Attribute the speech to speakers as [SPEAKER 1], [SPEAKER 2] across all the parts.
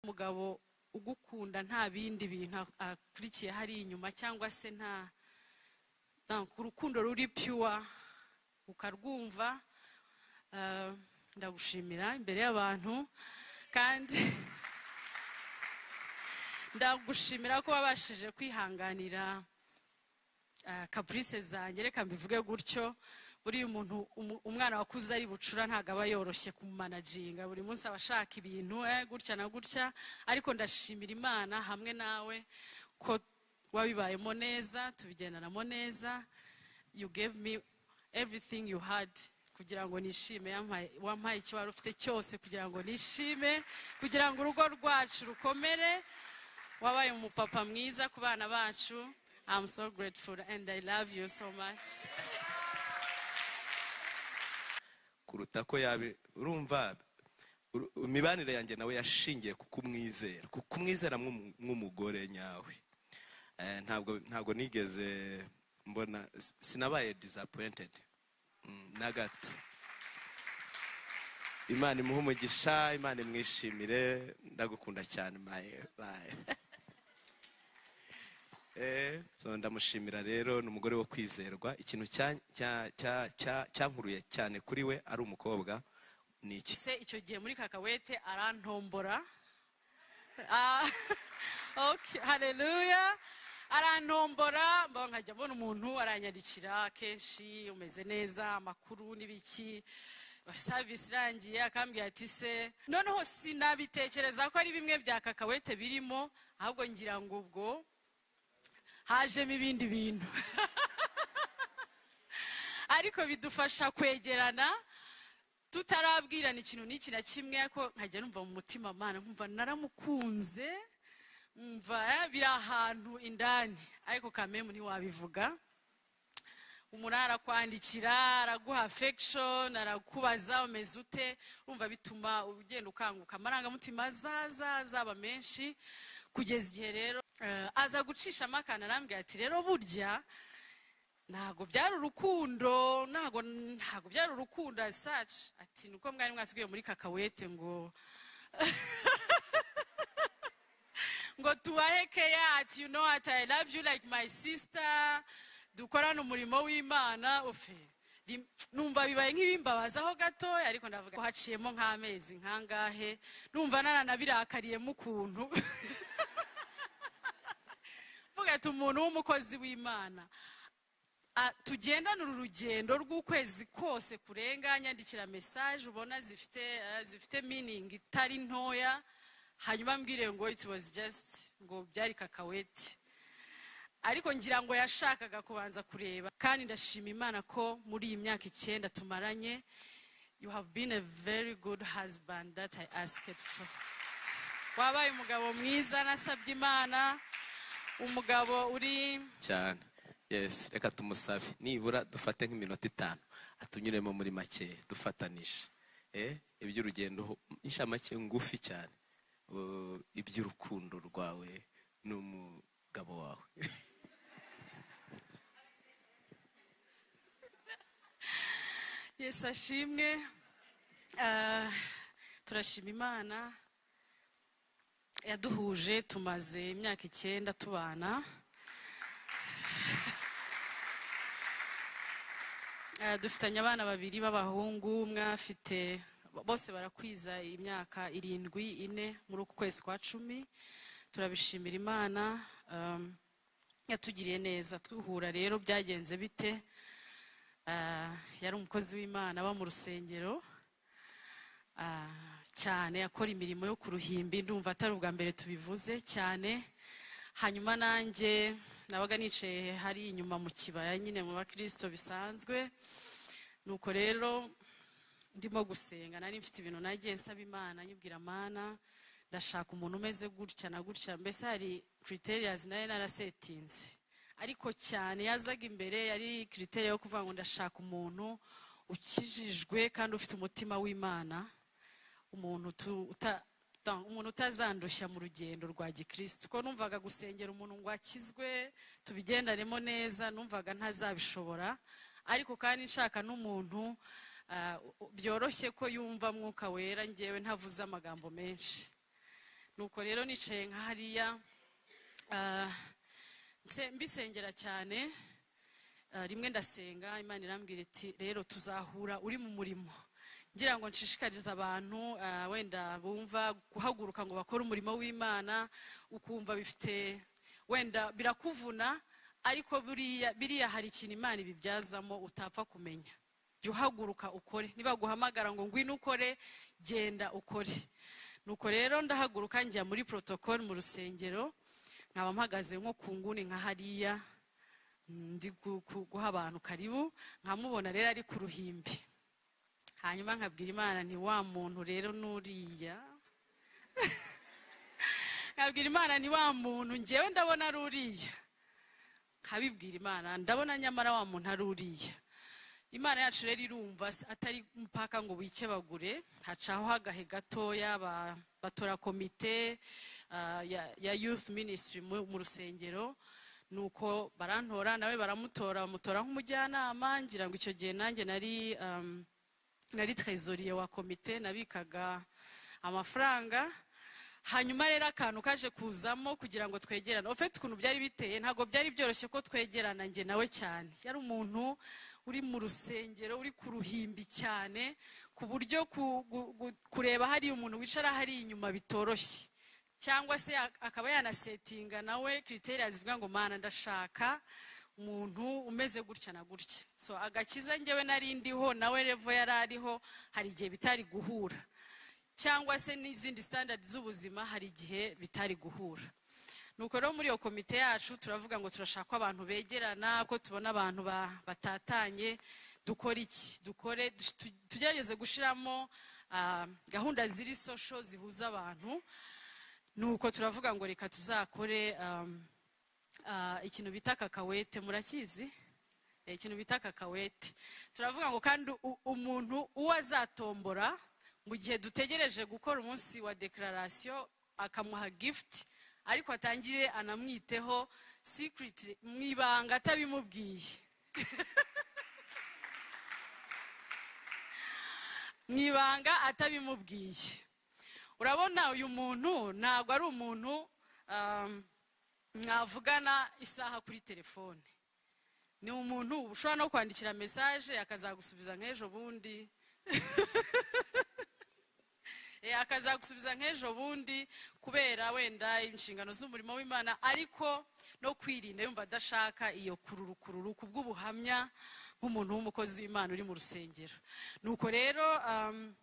[SPEAKER 1] umugabo ugukunda nta bindi bintu akurikiye hari inyuma cyangwa se nta urukundo ruri piyuwa ukarwumva ndagushimira imbere y'abantu kandi ndagushimira ko wabashije kwihanganira kapurice zanjye reka mbivuge gutyo buriya umuntu umwana wakuze ari bucura ntabwo aba yoroshye kumumanaginga buri munsi aba ashaka ibintu gutya na gutya ariko ndashimira imana hamwe nawe ko wabibayemo neza tubigendanamo neza you gave me everything you had kugira ngo nishime wampaye icyo wari ufite cyose kugira ngo nishime kugira ngo urugo rwacu rukomere wabaye umupapa mwiza ku bana bacu I'm so grateful and I love you so much.
[SPEAKER 2] kuruta ko yabe urumva imibanire yanjye nawe yashingiye ku kumwizera ku kumwizera nk'umugore nyawe ntabwo ntabwo nigeze mbona sinabaye disappointed na gato imana imuhe umugisha imana imwishimire ndagukunda cyane maye baye ndamushimira rero ni umugore wo kwizerwa ikintu cyankuruye cyane kuri we ari umukobwa ni iki
[SPEAKER 1] se icyo gihe muri kakawete arantombora hareruya arantombora nkajya abona umuntu aranyarikira kenshi umeze neza amakuru n'ibiki serivisi irangiye akambwira ati se noneho sinabitekereza ko ari bimwe bya kakawete birimo ahubwo ngira ngo ubwo hajemo ibindi bintu ariko bidufasha kwegerana tutarabwirana ikintu n'iki na kimwe ko nkajya numva mu mutima amana nkumva naramukunze mva biri ahantu indani ariko kamemu ntiwabivuga umunara arakwandikira araguha affection arakubaza umeze ute urumva bituma ugenda ukanguka amarangamutima azaza azaba menshi kugeza igihe rero aza gucishamo akantu arambwira ati rero burya ntabwo byari urukundo ntabwo ntabwo byari urukundo as such ati ni uko mwari mwasigaye muri kakawete ngo ngo tubahe keya ati you know what i love you like my sister dukorana umurimo w'imana ufe numva bibaye nk'ibimbabazaho gatoya ariko ndavuga ko haciyemo nk'amezi nkangahe numva nananabirakariyemo ukuntu mvuga ati umuntu w'umukozi w'imana tugendana uru rugendo rw'ukwezi kose kurenga nyandikira mesaje ubona zifite zifite miningi itari ntoya hanyuma mbwire ngo it was just ngo byari kakawete ariko ngira ngo yashakaga kubanza kureba kandi ndashima imana ko muri iyi myaka icyenda tumaranye you have been a very good husband that i asked for wabaye umugabo mwiza nasabye imana umugabo uri
[SPEAKER 2] cyane yes reka tumusabe nibura dufate nk'iminota itanu atunyuremo muri make dufatanije iby'urugendo inshamake ngufi cyane iby'urukundo rwawe n'umu umugabo wawe
[SPEAKER 1] yesi ashimwe turashima imana yaduhuje tumaze imyaka icyenda tubana dufitanye abana babiri b'abahungu umwe afite bose barakwiza imyaka irindwi ine muri uku kwezi kwa cumi turabishimira imana yatugiriye neza duhura rero byagenze bite yari umukozi w'imana aba mu rusengero cyane akora imirimo yo ku ruhimbi ndumva atari ubwa mbere tubivuze cyane hanyuma nanjye nabaga nicaye hari inyuma mu kibaya nyine mu bakirisito bisanzwe nuko rero ndimo gusenga nari mfite ibintu nagiye nsaba imana nyibwira amana ndashaka umuntu umeze gutya na gutya mbese hari criterias nayo narasetinze ariko cyane yazaga imbere yari criteria yo kuvuga ngo ndashaka umuntu ukijijwe kandi ufite umutima w'imana umuntu umuntu utazandushya mu rugendo rwa gikirisitu ko numvaga gusengera umuntu ngo akizwe tubigendanemo neza numvaga ntazabishobora ariko kandi nshaka n'umuntu byoroshye ko yumva mwuka wera ngewe ntavuze amagambo menshi nuko rero nicaye nka hariya ah, nse- mbisengera cyane ah, rimwe ndasenga imana irambwira iti rero tuzahura uri mu murimo ngira ngo nshishikarize abantu ah, wenda bumva guhaguruka ngo bakore umurimo w'imana ukumva bifite wenda birakuvuna ariko buriya biriya hari ikintu imana ibibyazamo utapfa kumenya jya uhaguruka ukore nibaguhamagara ngo ngwino ukore genda ukore nuko rero ndahaguruka njya muri protocole mu rusengero nkaba mpagaze nko ku nguni nka hariya ndi gu- gu- guha abantu karibu nkamubona rero ari ku ruhimbi hanyuma nkabwira imana nti wa muntu rero n'uriya nkabwira imana nti wa muntu ngewe ndabona ari uriya nkabibwira imana ndabona nyamara wa muntu ari uriya imana yacu rero irumva s- atari mpaka ngo wikebagure hacaho hagahe gatoya ba- batora komite ah, ya- ya youth ministry mu mu rusengero nuko barantora nawe baramutora bamutora nk'umujyanama ngira ngo icyo gihe nanjye nari um, nari trezoriye wa komite nabikaga amafaranga hanyuma rero akantu kaje kuzamo kugira ngo twegerane ofite ukuntu byari biteye ntabwo byari byoroshye ko twegerana njye nawe cyane yari umuntu uri mu rusengero uri ku ruhimbi cyane ku buryo ku- gu- gu- kureba hariya umuntu wicara hariya inyuma bitoroshye cyangwa se ak- akaba yanasetinga nawe kiriteri zivuga ngo mana ndashaka umuntu umeze gutya na gutya so agakiza njyewe nari ndiho nawe revo yari ariho hari igihe bitari guhura cyangwa se n'izindi standard z'ubuzima hari igihe bitari guhura nuko rero muri iyo komite yacu turavuga ngo turashaka abantu begerana ko tubona abantu ba- batatanye dukore iki dukore tu- tu- tugerageze gushyiramo ah, gahunda ziri social zihuza abantu nuko turavuga ngo reka tuzakore um, ah, ikintu bita kakawete murakizi Eh, ikintu bita kakawete turavuga ngo kandi u- umuntu uwo azatombora mu gihe dutegereje gukora umunsi wa declaration akamuha gift ariko atangire anamwiteho secret mu ibanga atabimubwiye mu ibanga atabimubwiye urabona uyu muntu ntabwo ari umuntu um, mwavugana isaha kuri telefone ni umuntu ushobora no kwandikira mesaje akazagusubiza nk'ejo bundi Eh, akazagusubiza nk'ejo bundi kubera wenda inshingano z'umurimo w'imana ariko no kwirinda yumva adashaka iyo kururu kururu ku bw'ubuhamya nk'umuntu w'umukozi w'imana uri mu rusengero nuko rero um,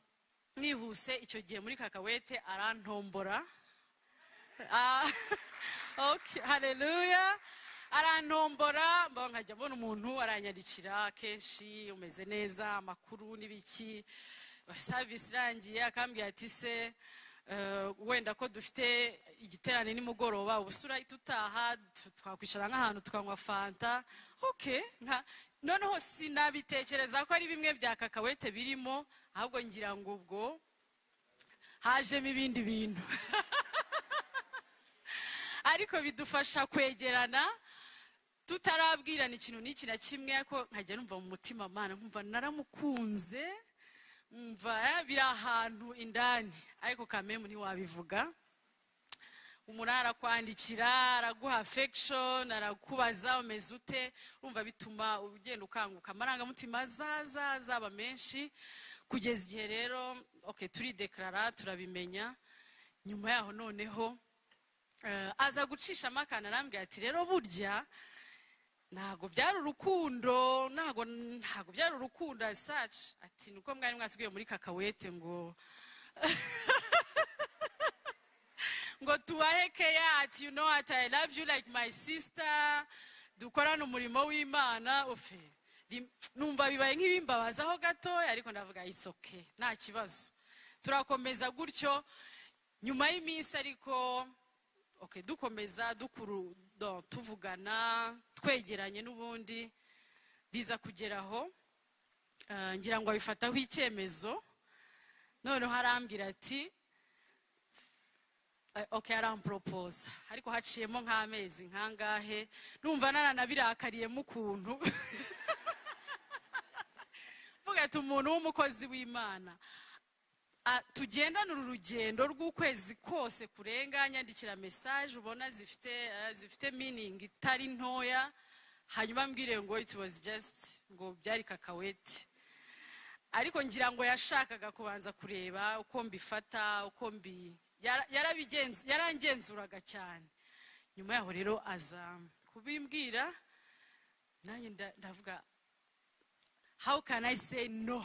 [SPEAKER 1] nihuse icyo gihe muri kakawete arantombora Ah, okay, haleluya arantombora mbona nkajya mbona umuntu aranyandikira kenshi umeze neza amakuru n'ibiki savisi irangiye akambwira ati se eh, wenda ko dufite igiterane nimugoroba ubusura tutaha tu- twakwicara nk'ahantu tukanywa fanta ok nka- noneho sinabitekereza ko ari bimwe bya kakawete birimo ahubwo ngira ngo ubwo hajemo ibindi bintu ariko bidufasha kwegerana tutarabwirana ikintu n'iki na kimwe ko nkajya numva mu mutima mana nkumva naramukunze mva eh, biri ahantu indani ariko kamemu ntiwabivuga umuntu arakwandikira araguha affection arakubaza umeze ute urumva bituma ugenda ukanguka amarangamutima azaza azaba menshi kugeza igihe rero okay, turidekarara turabimenya nyuma yaho noneho Eh, aza gucishamo akantu arambwira ati rero burya ntabwo byari urukundo ntabwo ntabwo byari urukundo as such ati nuko mwari mwatubwiye muri kakawete ngo ngo tubahe keya ati you know ati i love you like my sister dukorane umurimo w'imana ofe rim- numva bibaye nk'ibimbabazaho gatoya ariko ndavuga it's okay nta kibazo turakomeza gutyo nyuma y'iminsi ariko okay, dukomeza dukuru do- tuvugana twegeranye n'ubundi biza kugeraho Ah, ngira ngo abifataho icyemezo noneho arambwira ati eh, okay aramporopoza ariko haciyemo nk'amezi nkangahe numva nananabirakariyemo ukuntu mvuga ati umuntu w'umukozi w'imana Ah, tugendane uru rugendo rw'ukwezi kose kurenga nyandikira mesaje ubona zifite ah, zifite meaning itari ntoya hanyuma mbwire ngo it was just ngo byari kakawete ariko ngira ngo yashakaga kubanza kureba uko mbifata uko mbi yara- yarabigenzu- yarangenzuraga cyane nyuma yaho rero aza kubimbwira nanjye nda- ndavuga how can i say no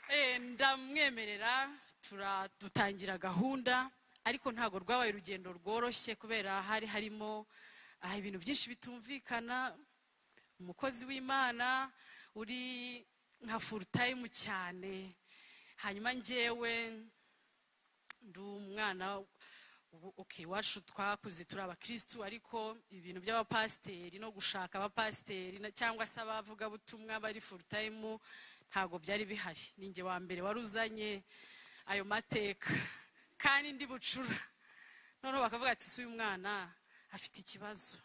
[SPEAKER 1] Eh, ndamwemerera tura- dutangira gahunda ariko ntabwo rwabaye urugendo rworoshye kubera hari harimo ah, ibintu byinshi bitumvikana umukozi w'imana uri nka full time cyane hanyuma ngewe ndi umwana ubu- okay, iwacu twakuze turi abakirisitu ariko ibintu by'abapasiteri no gushaka abapasiteri na- cyangwa se abavugabutumwa bari full time ntabwo byari bihari ninjye wa mbere wari uzanye ayo mateka kandi ndi bucura noneho bakavuga ati si uyu mwana afite ikibazo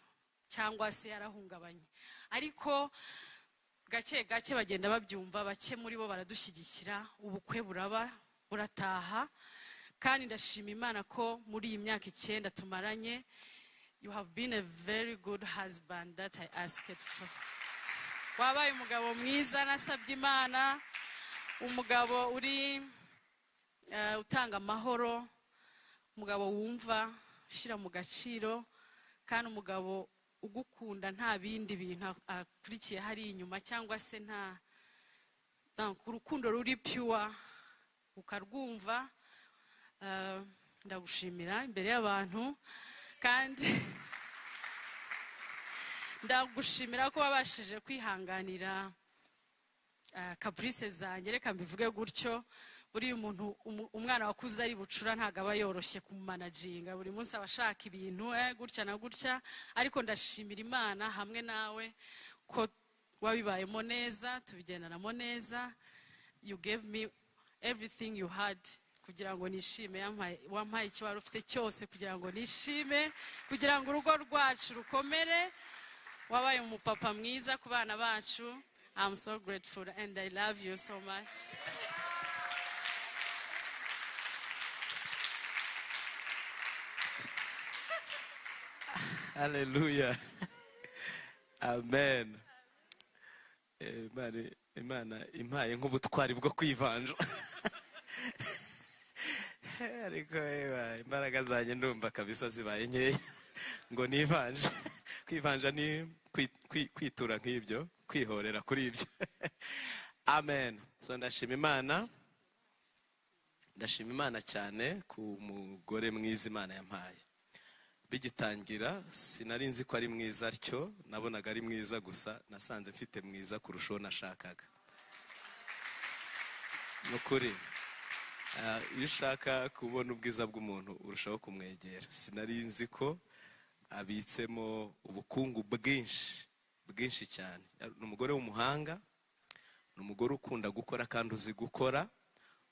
[SPEAKER 1] cyangwa se yarahungabanye ariko gake gake bagenda babyumva bake muri bo baradushyigikira ubukwe buraba burataha kandi ndashima imana ko muri iyi myaka icyenda tumaranye you have been a very good husband that i asked for wabaye umugabo mwiza nasabye imana umugabo uri eh, utanga amahoro umugabo wumva ushyira mu gaciro kandi umugabo ugukunda nta bindi bintu ak- akurikiye hari inyuma cyangwa se nta nta- urukundo ruri pure ukarwumva eh, ndagushimira imbere y'abantu kandi ndagushimira ko wabashije kwihanganira ah, caprice zanjye reka mbivuge gutyo buriya umuntu umu- umwana wakuze ari bucura ntabwo aba yoroshye kumanajinga buri munsi aba ashaka ibintu eh, gutya na gutya ariko ndashimira imana hamwe nawe ko wabibayemo neza tubigendanamo neza you gave me everything you had kugira ngo nishime yampaye- wampaye icyo wari ufite cyose kugira ngo nishime kugira ngo urugo rwacu rukomere wabaye umupapa mwiza ku bana bacu i'm so grateful and i love you so much
[SPEAKER 2] haleluya amen Eh, Imana- imana impaye nk'ubutwari bwo kwivanja ariko eba, imbaraga zanjye ndumva kabisa zibaye nkeya ngo nivanje kwivanja ni kwi- kwi- kwitura nk'ibyo kwihorera kuri ibyo amen so ndashima imana ndashima imana cyane ku mugore mwiza imana yampaye bigitangira sinari nzi ko ari mwiza atyo nabonaga ari mwiza gusa nasanze mfite mwiza kurusha uwo nashakaga ni ukuri Ah, iyo ushaka kubona ubwiza bw'umuntu urushaho kumwegera sinari nzi ko abitsemo ubukungu bwinshi bwinshi cyane ni umugore w'umuhanga ni umugore ukunda gukora kandi uzi gukora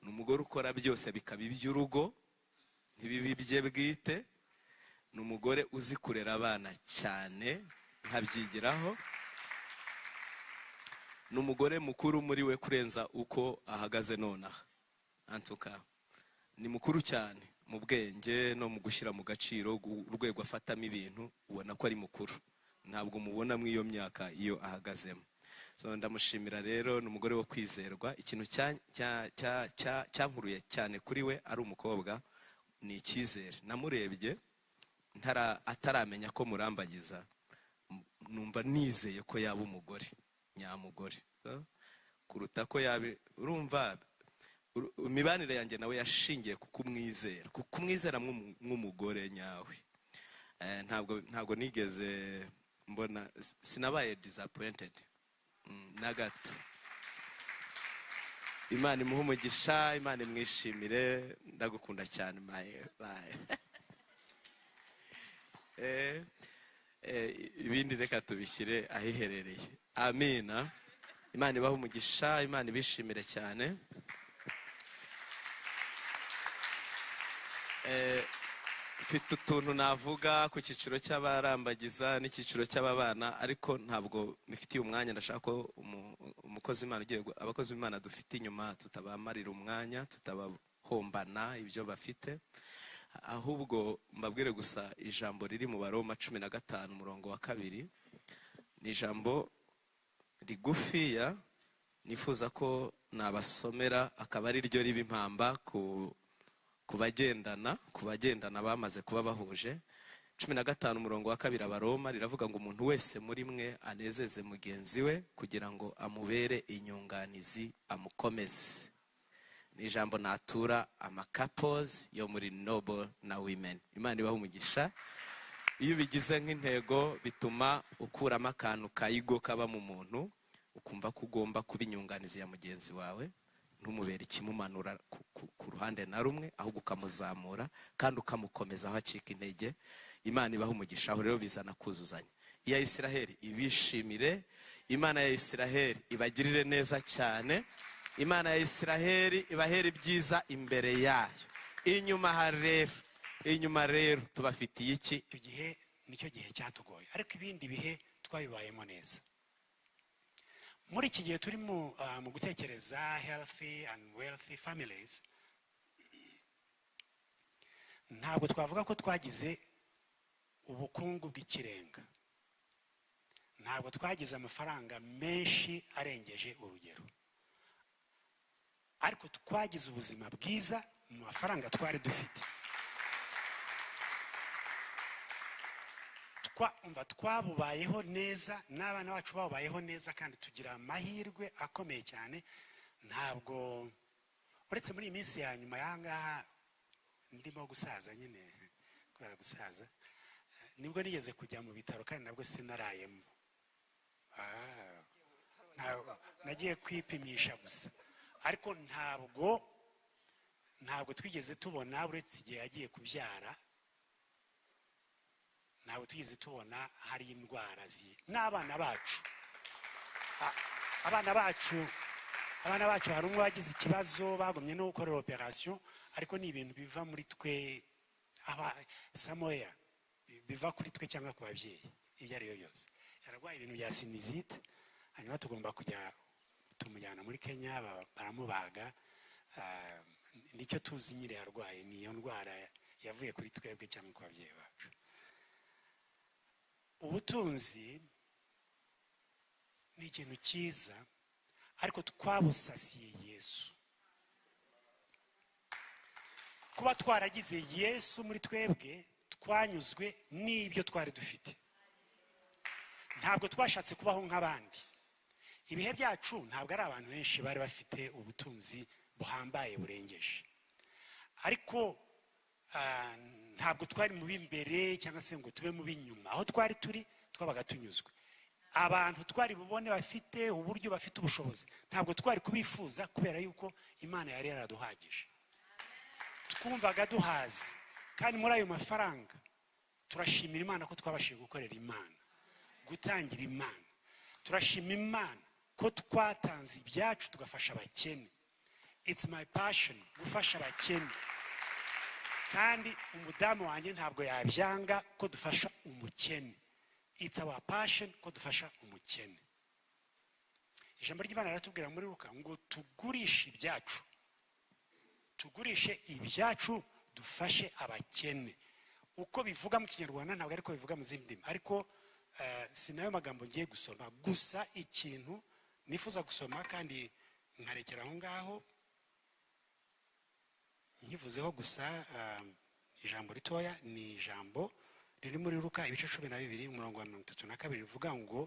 [SPEAKER 2] ni umugore ukora byose bikaba iby'urugo ntibibe ibye bwite ni umugore uzi kurera abana cyane nkabyigiraho ni umugore mukuru muri we kurenza uko ahagaze nonaha antuka ni mukuru cyane mu bwenge no mu gushyira mu gaciro gu- urwego afatamo ibintu ubona ko ari mukuru ntabwo mubona mu iyo myaka iyo ahagazemo so ndamushimira rero ni umugore wo kwizerwa ikintu cya- cya- cya- cya- cyankuruye cyane kuri we ari umukobwa ni icyizere namurebye ntara- ataramenya ko murambagiza m- numva nizeye ko yaba umugore nyamugore eh? kuruta ko yaba urumva uru- imibanire yanjye nawe yashingiye ku kumwizera ku kumwizera nk'umu- nk'umugore nyawe Eh, ntabwo ntabwo nigeze mbona s- sinabaye disappointed Mm, na gato imana imuhe umugisha imana imwishimire ndagukunda cyane maye baye Eh, eh, ibindi reka tubishyire ahiherereye amina imana ibahe umugisha imana ibishimire cyane Eh, mfite utuntu navuga ku cyiciro cy'abarambagiza n'icyiciro cy'ababana ariko ntabwo mfitiye umwanya ndashaka ko umu- umukozi abakozi b'imana ugiye gu- abakozi b'imana dufite inyuma tutabamarira umwanya tutabahombana ibyo bafite ahubwo mbabwire gusa ijambo riri mu baroma cumi na gatanu umurongo wa kabiri ni ijambo rigufiya nifuza ko nabasomera akaba ari ryo riba impamba ku ku bagendana ku bagendana bamaze kuba bahuje cumi na gatanu umurongo wa kabiri abaroma riravuga ngo umuntu wese muri mwe anezeze mugenzi we kugira ngo amubere inyunganizi amukomeze ni ijambo natura amakapozi yo muri nobo na wimeni imana ibaha umugisha iyo ubigize nk'intego bituma ukuramo akantu kayigo kaba mu muntu ukumva ko ugomba kuba inyunganizi ya mugenzi wawe ntumubere ikimumanura ku- ku- ku ruhande na rumwe ahubwo ukamuzamura kandi ukamukomeza aho acika intege imana ibaha umugisha aho rero bizana kuzuzanya iya isiraheli ibishimire imana ya isiraheli ibagirire neza cyane imana ya isiraheli ibahera ibyiza imbere yayo inyuma harera inyuma rero tubafitiye iki
[SPEAKER 3] icyo gihe nicyo gihe cyatugoye ariko ibindi bihe twabibayemo neza muri iki gihe turi mu ah, mu gutekereza healthy and wealthy families ntabwo twavuga ko twagize ubukungu bw'ikirenga ntabwo twagize amafaranga menshi arengeje urugero ariko twagize ubuzima bwiza mu mafaranga twari dufite twa- umva twabubayeho neza n'abana bacu babubayeho neza kandi tugira amahirwe akomeye cyane ntabwo uretse muri iyi minsi ya nyuma y'ahangaha ndimo gusaza nyine kubera gusaza nibwo nigeze kujya mu bitaro kandi nabwo sinarayemo Ah, ntabwo- nagiye kwipimisha gusa ariko ntabwo ntabwo twigeze tubona uretse igihe yagiye kubyara ntabwo tugeze tubona hari indwara zi n'abana bacu A- abana bacu abana bacu hari umwe wagize ikibazo bagumye no gukora operasiyo ariko ni ibintu biva muri twe aba samoya biva kuri twe cyangwa ku babyeyi ibyo ari byo byose yararwaye ibintu bya sinizite hanyuma tugomba kujya tumujyana muri kenya ba- baramubaga Ah, nicyo tuzi nyine yarwaye ni iyo ndwara yavuye kuri twebwe cyangwa ku babyeyi bacu ubutunzi ni ikintu cyiza ariko twabusasiye yesu kuba twaragize yesu muri twebwe twanyuzwe n'ibyo twari dufite ntabwo twashatse kubaho nk'abandi ibihe byacu ntabwo ari abantu benshi bari bafite ubutunzi buhambaye burengeje ariko ah, ntabwo twari mu b'imbere cyangwa se ngo tube mu b'inyuma aho twari turi twabaga tunyuzwe abantu twari bubone bafite uburyo bafite ubushobozi ntabwo twari kubifuza kubera yuko imana yari yaraduhagije twumvaga duhaze kandi muri ayo mafaranga turashimira imana ko twabashije gukorera imana gutangira imana turashima imana ko twatanze ibyacu tugafasha abakene it's my passion gufasha abakene kandi umudamu wanjye ntabwo yabyanga ko dufasha umukene it's our passion ko dufasha umukene ijambo ry'imana riratubwira muri ruka ngo tugurishe ibyacu tugurishe ibyacu dufashe abakene uko bivuga mu kinyarwanda ntabwo ariko bivuga mu zindi ndimi ariko eh, si nayo magambo ngiye gusoma gusa ikintu nifuza gusoma kandi nkarekera aho ngaho nkivuzeho gusa um, ijambo ritoya ni ijambo riri muri ruka ibice cumi na bibiri umurongo wa mirongo itatu na kabiri rivuga ngo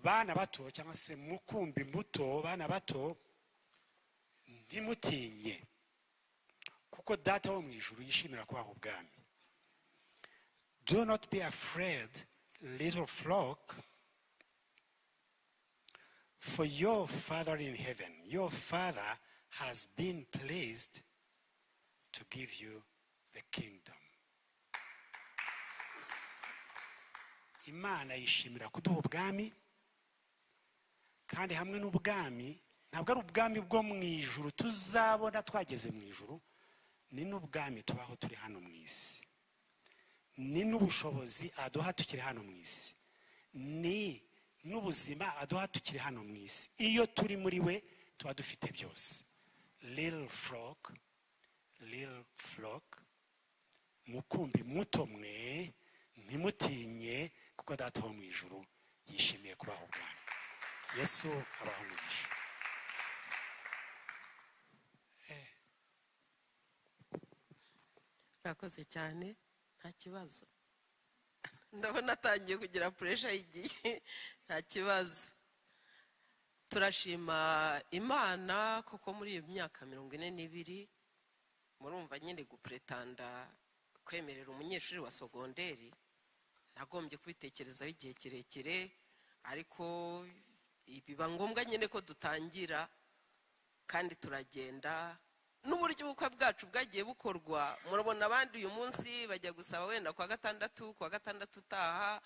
[SPEAKER 3] bana bato cyangwa se mukumbi muto bana bato ntimutinye kuko data wo mu ijuru yishimira kubaha ubwami do not be afraid little flock For your Father in heaven, your Father has been pleased to give you the kingdom. Imana yishimira kuduha ubwami kandi hamwe n'ubwami ntabwo ari ubwami bwo mu ijuru tuzabona twageze mu ijuru ni n'ubwami tubaho turi hano mu isi ni n'ubushobozi aduha tukiri hano mu isi ni n'ubuzima aduha tukiri hano mu isi iyo turi muri we tuba dufite byose rero foroke rero foroke mukumbi muto mwe ntimutinye kuko data wo mu ijuru yishimiye kubaha ubwana yesu abaha umugisha
[SPEAKER 4] urakoze cyane nta kibazo ndabona atangiye kugira puresha y'igihe nta kibazo turashima imana kuko muri iyo myaka mirongo ine n'ibiri murumva nyine gupuretanda kwemerera umunyeshuri wa sogonderi nagombye kubitekerezaho igihe kirekire ariko biba ngombwa nyine ko dutangira kandi turagenda n'uburyo ubukwe bwacu bwagiye bukorwa murabona abandi uyu munsi bajya gusaba wenda ku wa gatandatu ku wa gatandatu utaha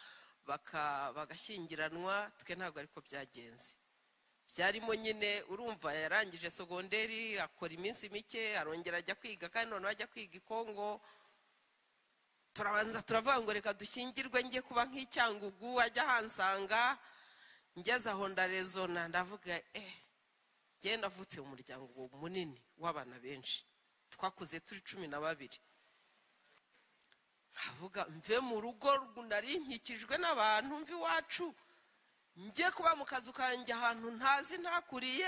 [SPEAKER 4] baka- bagashyingiranwa twe ntabwo ariko byagenze byarimo nyine urumva yarangije sogonderi akora iminsi mike arongera ajya kwiga kandi noneho ajya kwiga i kongo turabanza turavuga ngo reka dushyingirwe njye kuba nk'icyangugu ajya ahansanga ngeze aho ndarezona ndavuga eh njyewe navutse mu muryango munini w'abana benshi twakuze turi cumi na babiri nkavuga mve mu rugo nari nkikijwe n'abantu mve iwacu njye kuba mu kazu kanjye ahantu ntazi ntakuriye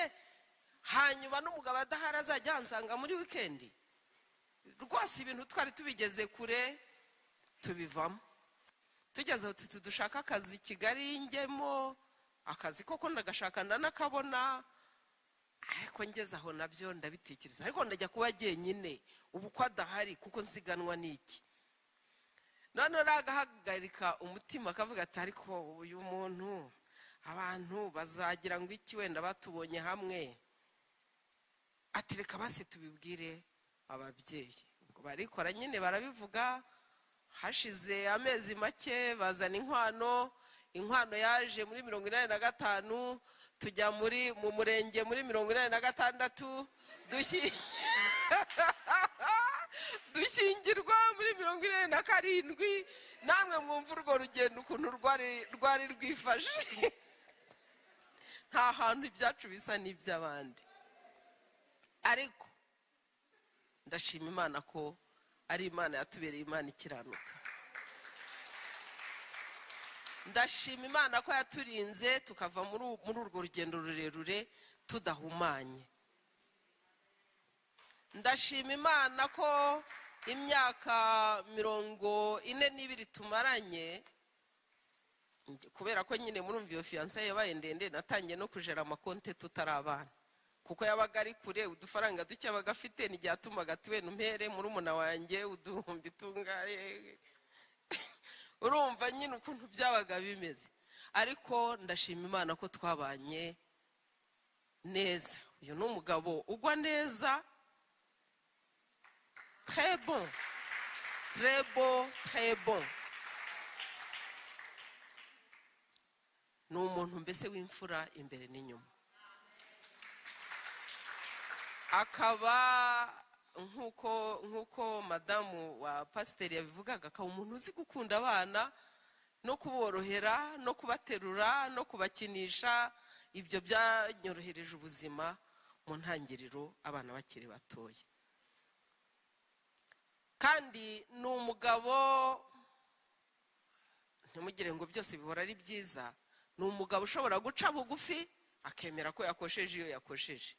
[SPEAKER 4] hanyuma n'umugabo adahari azajya ahansanga muri wikendi rwose ibintu twari tubigeze kure tubivamo tugeze aho tuti dushaka akazi i kigali njyemo akazi koko ndagashaka ndanakabona ariko ngeze aho nabyo ndabitekereza ariko ndajya kuba jyenyine ubu ko adahari kuko nsiganwa n'iki noneho agahagarika umutima akavuga ati ariko uyu muntu abantu bazagira ngo iki wenda batubonye hamwe ati reka basi tubibwire ababyeyi ubwo barikora nyine barabivuga hashize amezi make bazana inkwano inkwano yaje muri mirongo inani na gatanu tujya muri mu murenge muri mirongo inani na gatandatu dushyi- dushyingirwa muri mirongo inani na karindwi namwe mwumva urwo rugendo ukuntu rwari rwari rwifashe nta hantu ibyacu bisa n'iby'abandi ariko ndashima imana ko ari imana yatubereye imana ikiranuka ndashima imana ko yaturinze tukava muri u- muri urwo rugendo rurerure tudahumanye ndashima imana ko imyaka mirongo ine n'ibiri tumaranye nge- kubera ko nyine murumva iyo fiyanse yabaye ndende natangiye no kujera amakonte tutari abana kuko yabaga ari kure udufaranga duke abaga afite ntibyatumaga tuwe numpere murumuna wanjye uduhumbi tungaye urumva nyine ukuntu byabaga bimeze ariko ndashima imana ko twabanye neza uyu ni umugabo ugwa neza très bon très bon très bon ni umuntu mbese w'imfura imbere n'inyuma akaba nk'uko nk'uko madamu wa pasiteri yabivugaga akaba umuntu uzi gukunda abana no kuborohera no kubaterura no kubakinisha ibyo byanyorohereje ubuzima mu ntangiriro abana bakiri batoya kandi ni umugabo ntimugire ngo byose bihora ari byiza ni umugabo ushobora guca bugufi akemera ko yakosheje iyo yakosheje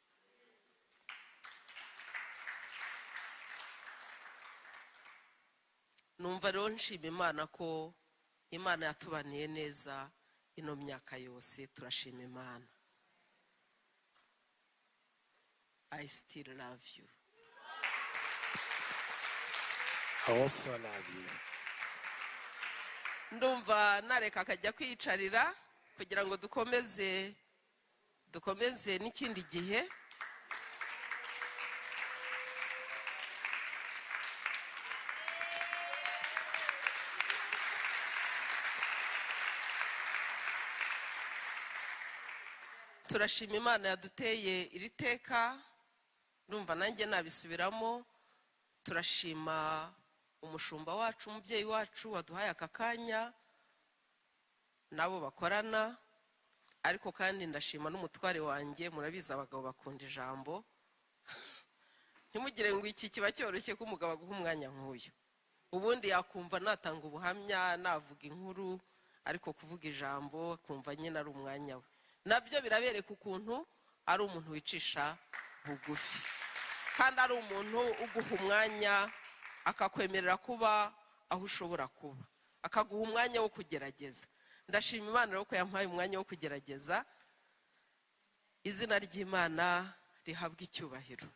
[SPEAKER 4] numva rero nshima imana ko imana yatubaniye neza ino myaka yose turashima imana i still love you
[SPEAKER 3] also love you
[SPEAKER 4] ndumva nareka akajya kwiyicarira kugira ngo dukomeze dukomeze n'ikindi gihe turashima imana yaduteye iri teka ndumva nanjye nabisubiramo turashima umushumba wacu umubyeyi wacu waduhaye aka kanya n'abo bakorana ariko kandi ndashima n'umutware wanjye murabizi abagabo bakunda ijambo ntimugire ngo iki kiba cyoroshye ko umugabo aguha umwanya nk'uyu ubundi yakumva natanga ubuhamya navuga inkuru ariko kuvuga ijambo akumva nyine ari umwanya we nabyo birabereka ukuntu ari umuntu wicisha bugufi kandi ari umuntu uguha umwanya akakwemerera kuba aho ushobora kuba akaguha umwanya wo kugerageza ndashima imana rero ko yampaye umwanya wo kugerageza izina ry'imana rihabwa icyubahiro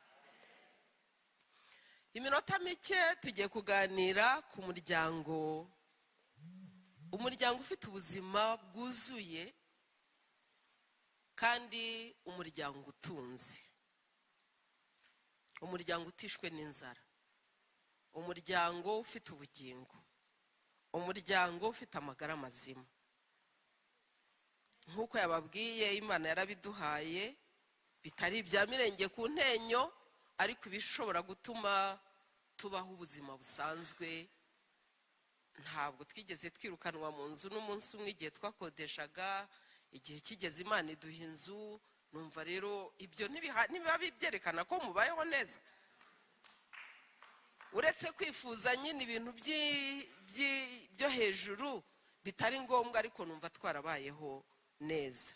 [SPEAKER 4] iminota mike tugiye kuganira ku muryango umuryango ufite ubuzima bwuzuye kandi umuryango utunze umuryango utishwe n'inzara umuryango ufite ubugingo umuryango ufite amagara mazima nk'uko yababwiye imana yarabiduhaye bitari ibya mirenge ku ntenyo ariko ibishobora gutuma tubaho ubuzima busanzwe ntabwo twigeze twirukanwa mu nzu n'umunsi umwe igihe twakodeshaga igihe kigeze imana iduha inzu numva rero ibyo ntibiba byerekana ko mubayeho neza uretse kwifuza nyine ibintu byo hejuru bitari ngombwa ariko numva twarabayeho neza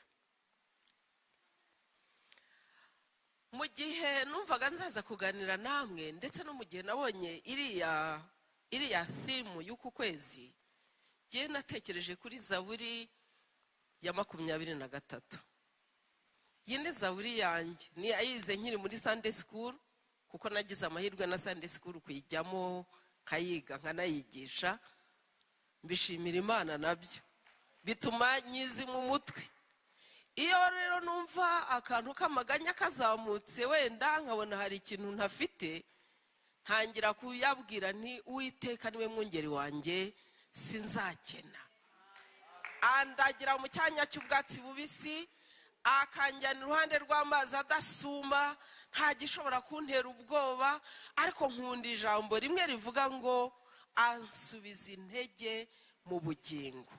[SPEAKER 4] mu gihe numvaga nzaza kuganira namwe ndetse no mu gihe nabonye iriya iriya thimu y'uku kwezi ngewe natekereje kuri zaburi ya makumyabiri na gatatu iyi ni zaburi yanjye niyayize nkiri muri sande sikuru kuko nagize amahirwe na sande sikuru kuyijyamo nkayiga nkanayigisha mbishimira imana nabyo bituma nyizi mu mutwe iyo rero numva akantu k'amaganya kazamutse wenda nkabona hari ikintu ntafite ntangira kuyabwira nti uwiteka niwe mwungeri wanjye sinzakena andagira mu cyanya cy'ubwatsi bubisi akanjyana iruhande rw'amazi adasuma nta gishobora kuntera ubwoba ariko nkunda ijambo rimwe rivuga ngo ansubiza intege mu bugingo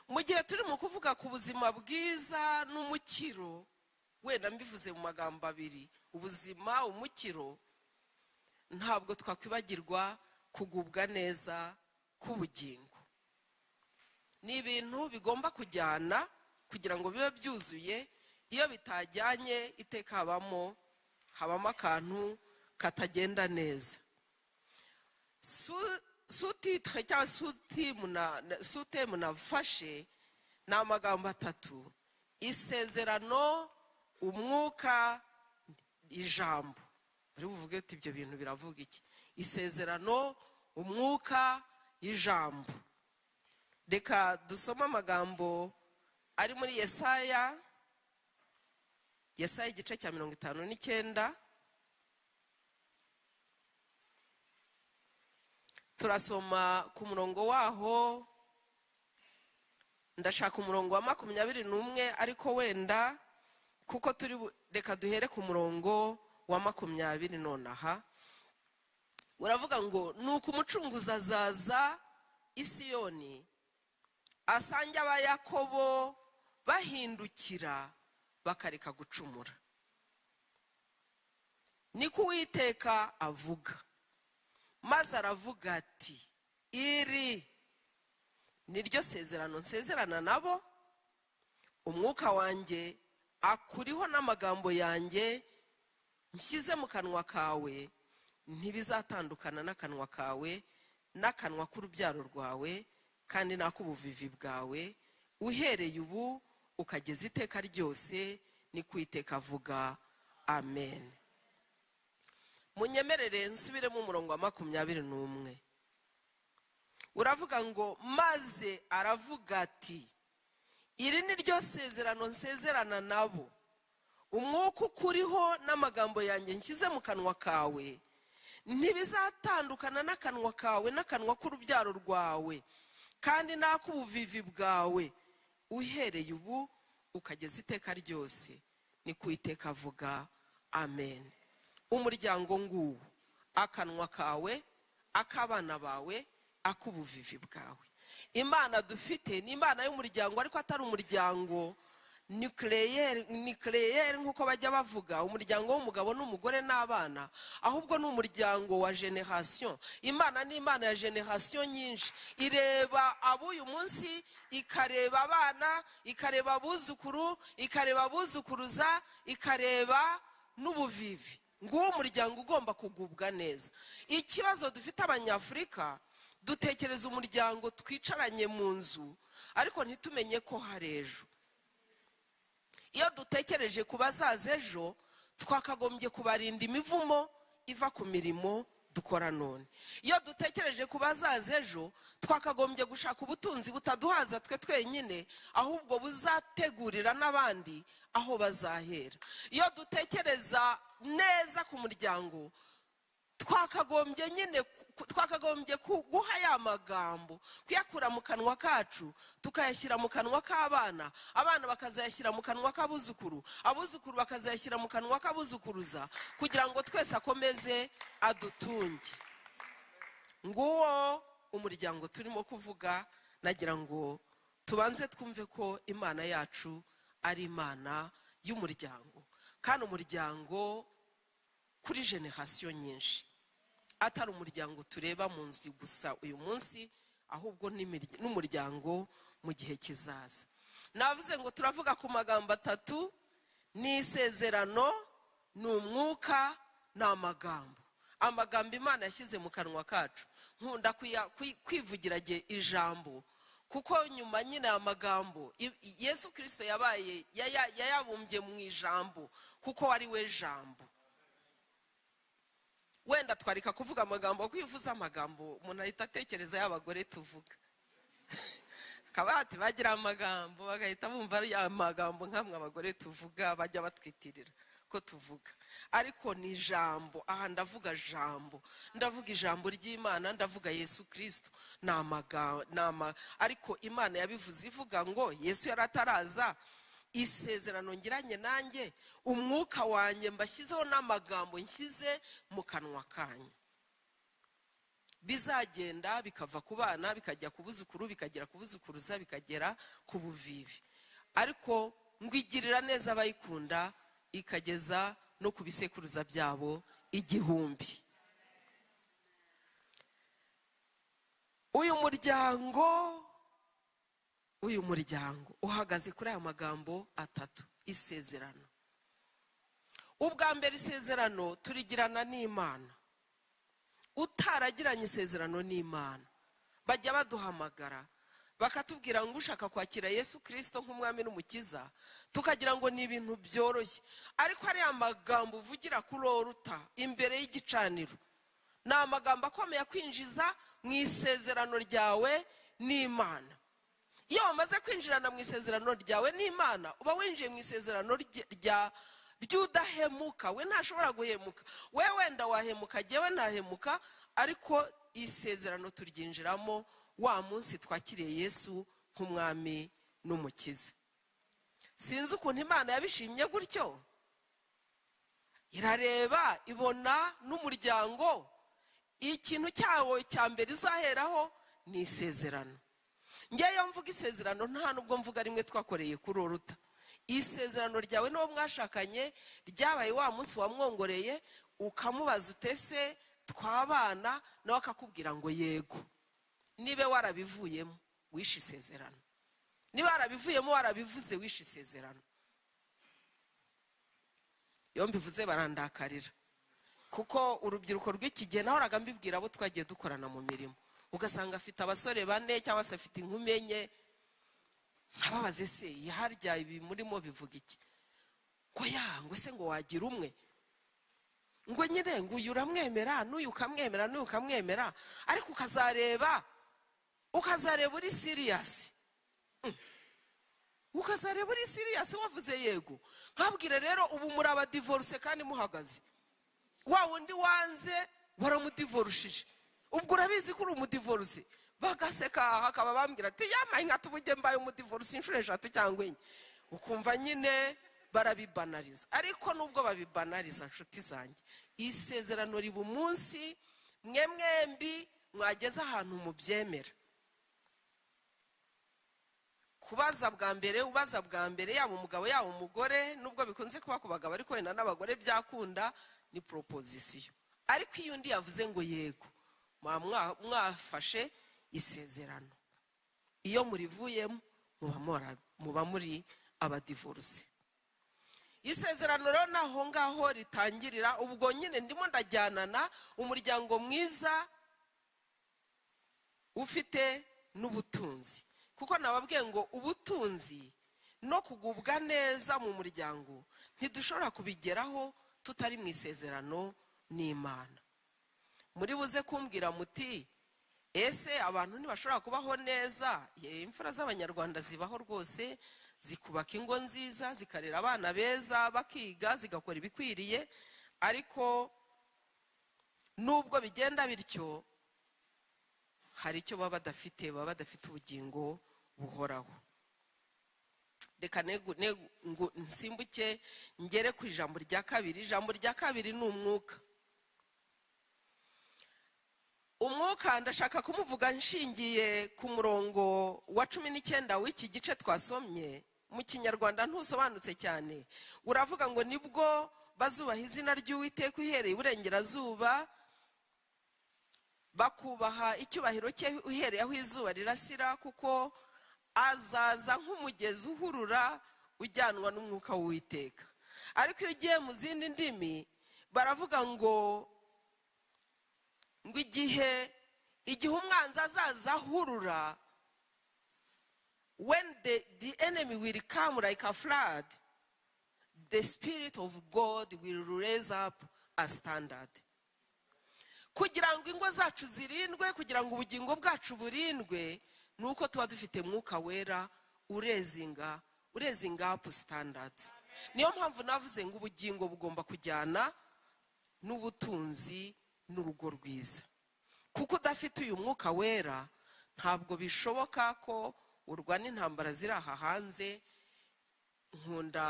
[SPEAKER 4] mu gihe turi mu kuvuga ku buzima bwiza n'umukiro wenda mbivuze mu magambo abiri ubuzima umukiro ntabwo twakwibagirwa kugubwa neza k'ubugingo ni ibintu bigomba kujyana kugira ngo bibe byuzuye iyo bitajyanye iteka habamo habamo akantu katagenda neza sutitire cyangwa sutemu nafashe ni amagambo atatu isezerano umwuka ijambo buri buvuge uti ibyo bintu biravuga iki isezerano umwuka ijambo reka dusome amagambo ari muri yesaya yesaya igice cya mirongo itanu n'icyenda turasoma ku murongo waho ndashaka umurongo wa makumyabiri n'umwe ariko wenda kuko turi reka duhere ku murongo wa makumyabiri nonaha uravuga ngo ni uko umucunguzi azaza isiyoni asange abayakobo bahindukira bakareka gucumura niko uwiteka avuga maze aravuga ati iri niryo sezerano nsezerana nabo umwuka wanjye akuriho n'amagambo yanjye nshyize mu kanwa kawe ntibizatandukana n'akanwa kawe n'akanwa k'urubyaro rwawe kandi n'ak'ubuvivi bwawe uhereye ubu ukageza iteka ryose ni kwiteka avuga amen munyemerere nsubiremo umurongo wa makumyabiri n'umwe uravuga ngo maze aravuga ati iri ni ryo sezerano nsezerana nabo umwuka ukuriho n'amagambo yanjye nshyize mu kanwa kawe ntibizatandukana n'akanwa kawe n'akanwa k'urubyaro rwawe kandi n'ak'ubuvivi bwawe uhereye ubu ukageza iteka ryose ni ku iteka avuga amen umuryango nguwo akanwa kawe ak'abana bawe ak'ubuvivi bwawe imana dufite ni imana y'umuryango ariko atari umuryango nucleaire nucleaire nk'uko bajya bavuga umuryango w'umugabo n'umugore n'abana ahubwo ni umuryango wa generasiyo imana ni imana ya generasiyo nyinshi ireba ab'uyu munsi ikareba abana ikareba abuzukuru ikareba abuzukuruza ikareba n'ubuvivi nguwo umuryango ugomba kugubwa neza ikibazo dufite abanyafurika dutekereza umuryango twicaranye mu nzu ariko ntitumenye ko hari ejo iyo dutekereje ku bazaza ejo twakagombye kubarinda imivumo iva ku mirimo dukora none iyo dutekereje ku bazaza ejo twakagombye gushaka ubutunzi butaduhaza twe twenyine ahubwo buzategurira n'abandi aho bazahera iyo dutekereza neza ku muryango twakagombye nyine twakagombye guha ya magambo kuyakura mu kanwa kacu tukayashyira mu kanwa k'abana abana bakazayashyira mu kanwa k'abuzukuru abuzukuru bakazayashyira mu kanwa k'abuzukuruza kugira ngo twese akomeze adutunge nguwo umuryango turimo kuvuga nagira ngo tubanze twumve ko imana yacu ari imana y'umuryango kandi umuryango kuri generasiyo nyinshi atari umuryango tureba mu nzu gusa uyu munsi ahubwo n'umuryango mu gihe kizaza navuze ngo turavuga ku magambo atatu ni isezerano ni umwuka ni amagambo amagambo imana yashyize mu kanwa kacu nkunda kwivugira ijambo kuko nyuma nyine aya magambo yesu kirisito yabaye yayabumbye mu ijambo kuko ari we jambo wenda twareka kuvuga amagambo kuko iyo uvuze amagambo umuntu ahita atekereza y'abagore tuvuga akabati bagira amagambo bagahita bumva ari amagambo nk'amwe abagore tuvuga bajya batwitirira ko tuvuga ariko ni ijambo aha ndavuga jambo ndavuga ijambo ry'imana ndavuga yesu kirisito ni amagambo ariko imana yabivuze ivuga ngo yesu yari ataraza isezerano ngiranye nanjye umwuka wanjye mbashyizeho n'amagambo nshyize mu kanwa kanyu bizagenda bikava ku bana bikajya ku buzukuru bikagera ku buzukuruza bikagera ku buvivi ariko ngwigirira neza abayikunda ikageza no ku bisekuruza byabo igihumbi uyu muryango uyu muryango uhagaze kuri aya magambo atatu isezerano ubwa mbere isezerano turigirana n'imana utaragiranye isezerano n'imana bajya baduhamagara bakatubwira ngo ushaka kwakira yesu kirisito nk'umwami n'umukiza tukagira ngo ni ibintu byoroshye ariko hariya magambo uvugira kuri oruta imbere y'igicaniro ni amagambo akomeye kwinjiza mu isezerano ryawe n'imana iyo wamaze kwinjirana mu isezerano ryawe n'imana uba winjiye mu isezerano ry'udahemuka we ntashobora guhemuka we wenda wahemuka jyewe ntahemuka ariko isezerano turyinjiramo wa munsi twakiriye yesu nk'umwami n'umukiza sinzi ukuntu imana yabishimye gutyo irareba ibona n'umuryango ikintu cyawo cya mbere izaheraho ni isezerano ngeyo mvuga isezerano nta nubwo mvuga rimwe twakoreye kuri uruta isezerano ryawe n'uwo mwashakanye ryabaye wa munsi wamwongoreye ukamubaza utese twabana nawe akakubwira ngo yego niba warabivuyemo wishe isezerano niba warabivuyemo warabivuze wishe isezerano iyo mbivuze barandakarira kuko urubyiruko rw'iki gihe nahoraga mbibwira abo twagiye dukorana mu mirimo ugasanga afite abasore bane cyangwa se afite inkumi enye nkababaze se harya ibi murimo bivuga iki ngo ya ngo se ngo wagira umwe ngo nyine ngo uyu uramwemera n'uyu ukamwemera n'uyu ukamwemera ariko ukazareba ukazareba uri siriyasi ukazareba uri siriyasi wavuze yego nkabwire rero ubu muri abadivoruse kandi muhagaze wa wundi wanze baramudivorushije ubwo urabizi ko uri umudivoruse bagaseka hakaba bambwira ati yamaye nka tubuge mbaye umudivoruse inshuro eshatu cyangwa enye ukumva nyine barabibanariza ariko nubwo babibanariza nshuti zanjye isezerano riba umunsi mwe mwembi mwageze ahantu mubyemera kubaza bwa mbere ubaza bwa mbere yaba umugabo yaba umugore nubwo bikunze kuba ku bagabo ariko wenda n'abagore byakunda ni proposition ariko iyo undi yavuze ngo yego muba mwa- mwafashe isezerano iyo murivuyemo muba mora- muba muri abadivoruse isezerano rero ni aho ngaho ritangirira ubwo nyine ndimo ndajyanana umuryango mwiza ufite n'ubutunzi kuko nababwiye ngo ubutunzi no kugubwa neza mu muryango ntidushobora kubigeraho tutari mu isezerano n'imana muri buze kumbwira muti ese abantu ntibashobora kubaho neza Ye, imfura z'abanyarwanda zibaho rwose zikubaka ingo nziza zikarera abana beza bakiga zigakora ibikwiriye ariko nubwo bigenda bityo hari icyo baba badafite baba badafite ubugingo buhoraho reka negu- negu- ngo nsimbuke ngere ku ijambo rya kabiri ijambo rya kabiri ni umwuka umwuka ndashaka kumuvuga nshingiye ku murongo wa cumi n'icyenda w'iki gice twasomye mu kinyarwanda ntusobanutse cyane uravuga ngo nibwo bazubaha izina ry'uwiteka uhereye iburengerazuba bakubaha icyubahiro cye uhereye aho izuba rirasira kuko azaza nk'umugezi uhurura ujyanwa n'umwuka w'uwiteka ariko iyo ugiye mu zindi ndimi baravuga ngo ngo igihe igihe umwanzi azaza ahurura when the, the enemy will come like a flood the spirit of god will raise up a standard kugira ngo ingo zacu zirindwe kugira ngo ubugingo bwacu burindwe ni uko tuba dufite mwuka wera urezinga urezinga apu sitandadi niyo mpamvu navuze ngo ubugingo bugomba kujyana n'ubutunzi n'urugo rwiza kuko udafite uyu mwuka wera ntabwo bishoboka ko urwana intambara ziri aha hanze nkunda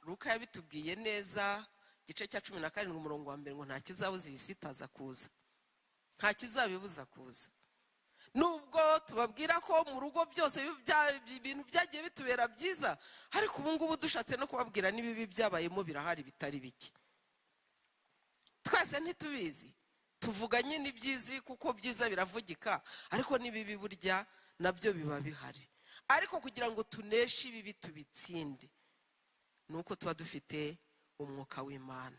[SPEAKER 4] ruka yabitubwiye neza igice cya cumi na karindwi umurongo wa mbere ngo nta kizabuza ibisitaza kuza nta kizabibuza kuza nubwo tubabwira ko mu rugo byose bi- bya- ibintu byagiye bitubera byiza ariko ubu ngubu dushatse no kubabwira n'ibibi byabayemo birahari bitari bike twese ntitubizi tuvuga nyine ibyizi kuko byiza biravugika ariko n'ibibi burya nabyo biba bihari ariko kugira ngo tuneshe ibibi tubitsinde ni uko tuba dufite umwuka w'imana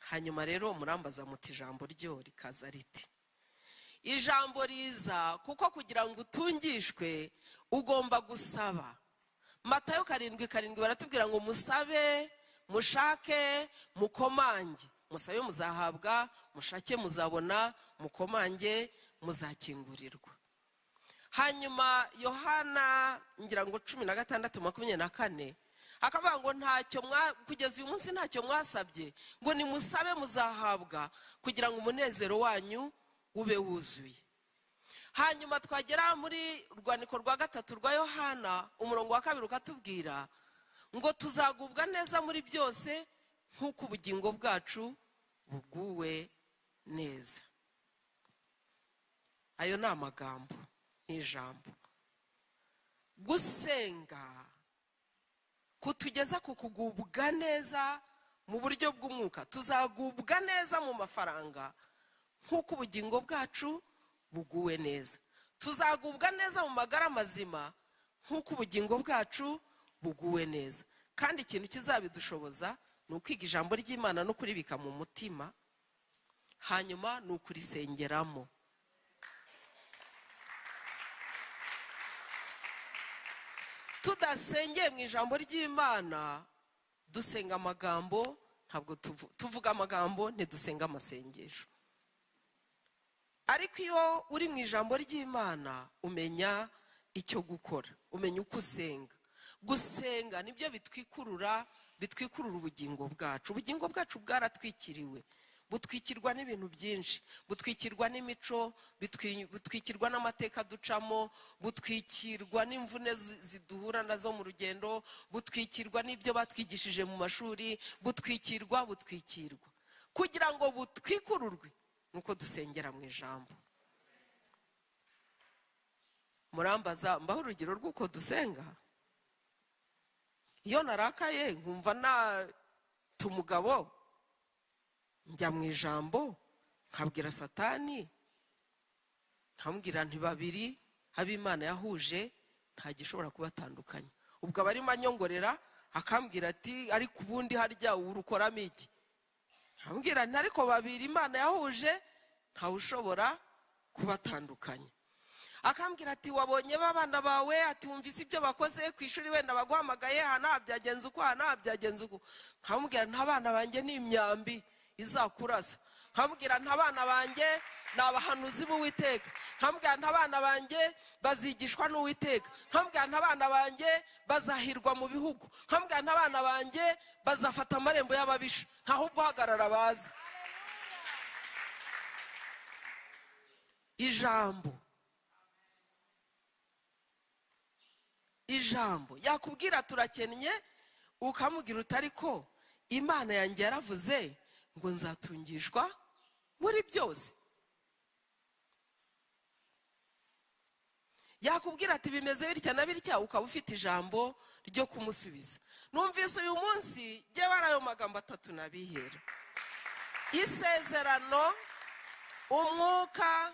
[SPEAKER 4] hanyuma rero murambaza muti ijambo ryo rikaza riti ijambo riza kuko kugira ngo utungishwe ugomba gusaba matayo karindwi karindwi baratubwira ngo musabe mushake mukomange musabe muzahabwa mushake muzabona mukomange muzakingurirwa hanyuma yohana ngira ngo cumi na gatandatu makumyabiri na kane akavuga ngo ntacyo mwa kugeza uyu munsi ntacyo mwasabye ngo nimusabe muzahabwa kugira ngo umunezero wanyu ube wuzuye hanyuma twagera muri urwandiko rwa gatatu rwa yohana umurongo wa kabiri ukatubwira ngo tuzagubwa neza muri byose nk'uko ubugingo bwacu buguwe neza ayo ni amagambo ni ijambo gusenga kutugeza ku kugubwa neza mu buryo bw'umwuka tuzagubwa neza mu mafaranga nk'uko ubugingo bwacu buguwe neza tuzagubwa neza mu magara mazima nk'uko ubugingo bwacu buguwe neza kandi ikintu kizabidushoboza ni ukwiga ijambo ry'imana no kuribika mu mutima hanyuma ni ukurisengeramo tudasengeye mu ijambo ry'imana dusenga amagambo ntabwo tuvu- tuvuga amagambo ntidusenga amasengesho ariko iyo uri mu ijambo ry'imana umenya icyo gukora umenya uko usenga gusenga nibyo bitwikurura bitwikurura ubugingo bwacu ubugingo bwacu bwaratwikiriwe butwikirwa n'ibintu byinshi butwikirwa n'imico bitwi- butwikirwa n'amateka ducamo butwikirwa n'imvune zi- ziduhura nazo mu rugendo butwikirwa n'ibyo batwigishije mu mashuri butwikirwa butwikirwa kugira ngo butwikururwe ni uko dusengera mu ijambo murambaza mbaho urugero rw'uko dusenga iyo narakaye nkumva nata umugabo njya mu ijambo nkabwira satani nkamubwira nti babiri habimana yahuje nta gishobora kubatandukanya ubwo aba arimo anyongorera akambwira ati ariko ubundi harya urukoramo iki nkambwira nti ariko babiri imana yahuje ntawushobora kubatandukanya akambwira ati wabonye babana bawe ati wumvise ibyo bakoze ku ishuri wenda baguhamagaye aha nta byagenze uko aha nta byagenze uko nkamubwira nti abana banjye ni imyambi izakurasa nkamubwira nti abana banjye ni abahanuzi b'uwiteka nkambwira nti abana banjye bazigishwa n'uwiteka nkambwira nti abana banjye bazahirwa mu bihugu nkambwira nti abana banjye bazafata amarembo y'ababisha ntahubwo uhagarara bazi ijambo ijambo yakubwira turakennye ukamubwira utari ko imana yanjye yaravuze ngo nzatungishwa muri byose yakubwira ati bimeze bitya na bitya ukaba ufite ijambo ryo kumusubiza numvise uyu munsi jya bari ayo magambo atatu nabihera isezerano umwuka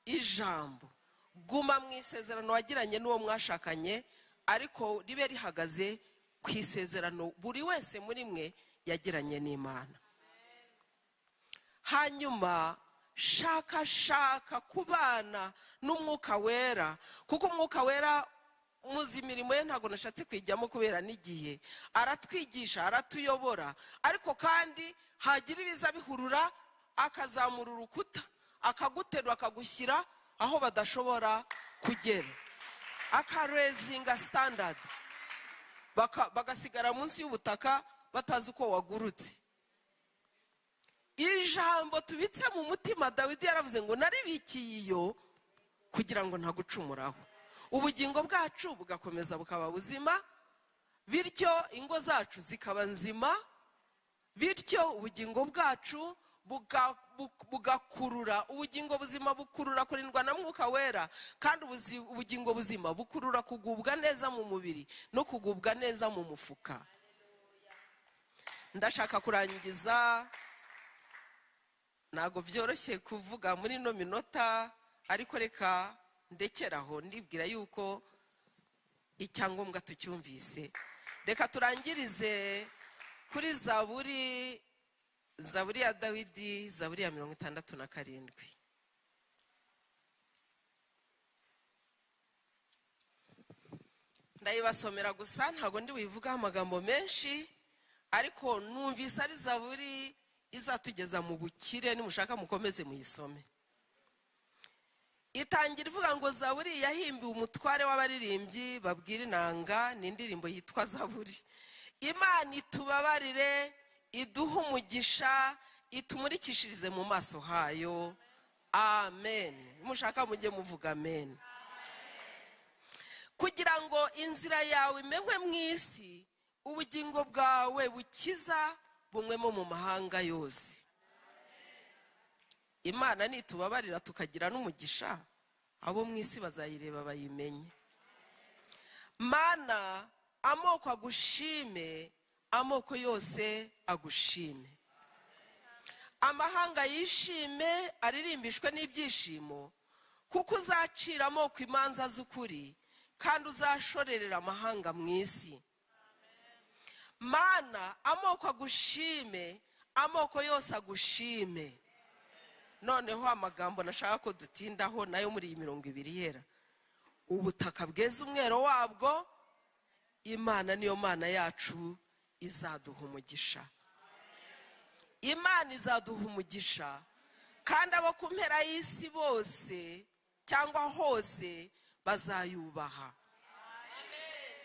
[SPEAKER 4] ijambo guma mu isezerano wagiranye n'uwo mwashakanye ariko ribe rihagaze ku isezerano buri wese muri mwe yagiranye n'imana hanyuma shakashaka kubana n'umwuka wera kuko umwuka wera muzi imirimo ye ntabwo nashatse kuyijyamo kubera n'igihe aratwigisha aratuyobora ariko kandi hagira ibiza bihurura akazamura urukuta akaguterura akagushyira aho badashobora kugera akarezinga sitandadi bagasigara munsi y'ubutaka batazi uko wagurutse ijambo tubitse mu mutima dawidi yaravuze ngo naribikiye iyo kugira ngo ntagucumuraho ubugingo bwacu bugakomeza bukaba buzima bityo ingo zacu zikaba nzima bityo ubugingo bwacu buga- bu- bugakurura ubugingo buzima bukurura kurindwa na mwuka wera kandi ubuzi- ubugingo buzima bukurura kugubwa neza mu mubiri no kugubwa neza mu mufuka ndashaka kurangiza ntabwo byoroshye kuvuga muri ino minota ariko reka ndekeraho ndibwira yuko icyangombwa tucyumvise reka turangirize kuri zaburi zaburi ya dawidi zaburi ya mirongo itandatu na karindwi ndayibasomera gusa ntabwo ndi buyivugaho amagambo menshi ariko numvise ari zaburi izatugeza mu bukire nimushaka mukomeze muyisome itangira ivuga ngo zaburi yahimbiwe umutware w'abaririmbyi babwira inanga ni indirimbo yitwa zaburi imana itubabarire iduhe umugisha itumurikishirize mu maso hayo amen nimushaka mujye muvuga amen kugira ngo inzira yawe imenywe mu isi ubugingo bwawe bukiza bumwemo mu mahanga yose imana nitubabarira tukagira n'umugisha abo mu isi bazayireba bayimenye mana amoko agushime amoko yose agushime amahanga yishime aririmbishwe n'ibyishimo kuko uzacira amoko imanza z'ukuri kandi uzashorerera amahanga mu isi mana amoko agushime amoko yose agushime noneho amagambo nashaka ko dutindaho nayo muri iyi mirongo ibiri yera ubutaka bweze umwero wabwo imana niyo mana yacu izaduha umugisha imana izaduha umugisha kandi abo ku mpera y'isi bose cyangwa hose bazayubaha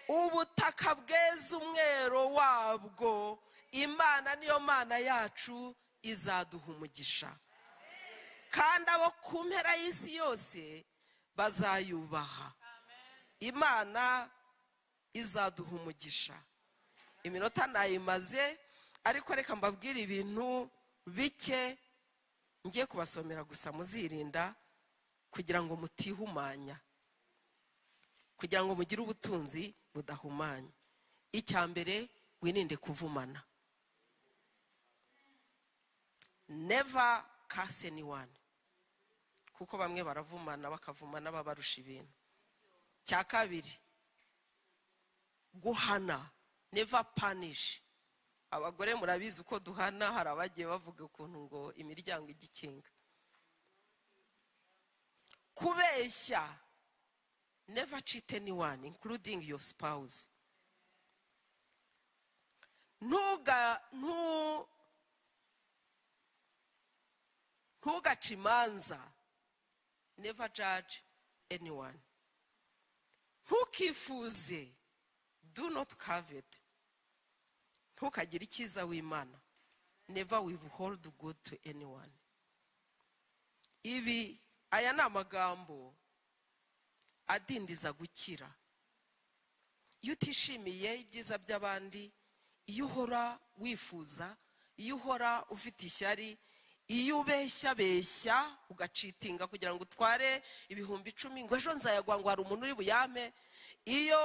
[SPEAKER 4] ubutaka bweze umwero wabwo imana niyo mana yacu izaduha umugisha kandi abo ku mpera y'isi yose bazayubaha imana izaduha umugisha iminota nayimaze ariko reka mbabwire ibintu bike ngiye kubasomera gusa muzirinda kugira ngo mutihumanya kugira ngo mugire ubutunzi budahumanya icya mbere wirinde kuvumana neva kase ni wani kuko bamwe baravumana bakavumana babarusha ibintu cya kabiri guhana neva panishi abagore murabizi uko duhana hari abagiye bavuga ukuntu ngo imiryango ijya ikinga kubeshya neva cite ni wani inkurudingi yofu sipawuzi ntuga ntu ntugace imanza neva jaje anyone ntukifuze do not caveti ntukagire icyiza w'imana neva wivu holidi gudu tu anyone ibi aya ni amagambo adindiza gukira iyo utishimiye ibyiza by'abandi iyo uhora wifuza iyo uhora ufite ishyari iyo ubeshya beshya ugacitinga kugira ngo utware ibihumbi icumi ngo ejo nzayagwa ngo hari umuntu uri buyame iyo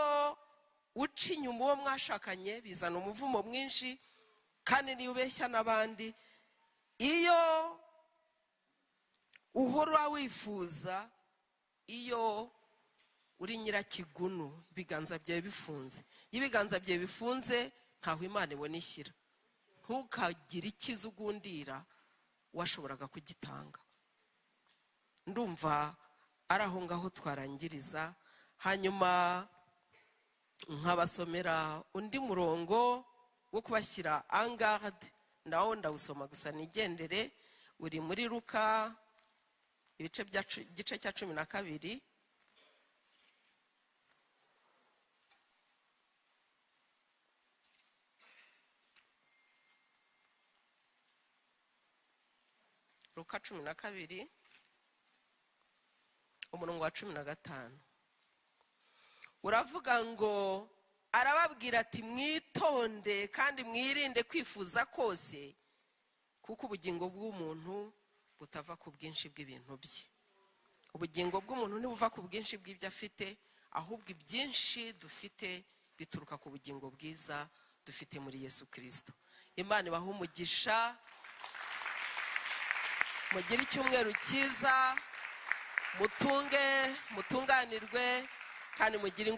[SPEAKER 4] uca inyuma uwo mwashakanye bizana umuvumo mwinshi kandi niyo ubeshya n'abandi iyo uhora wifuza iyo uri nyirakigunu ibiganza byawe bifunze iyo ibiganza byawe bifunze ntaho imana ibona ishyira ntukagire icyiza ugundira washoboraga kugitanga ndumva ari aho ngaho twarangiriza hanyuma nkabasomera undi murongo wo kubashyira angade nawo ndawusoma gusa nigendere uri muri ruka ibice bya cu- igice cya cumi na kabiri ruka cumi na kabiri umurongo wa cumi na gatanu uravuga ngo arababwira ati mwitonde kandi mwirinde kwifuza kose kuko ubugingo bw'umuntu butava ku bwinshi bw'ibintu bye ubugingo bw'umuntu ntibuva ku bwinshi bw'ibyo afite ahubwo ibyinshi dufite bituruka ku bugingo bwiza dufite muri yesu kirisito imana ibaha umugisha mugire icyumweru cyiza mutunge mutunganirwe kandi mugire ingu-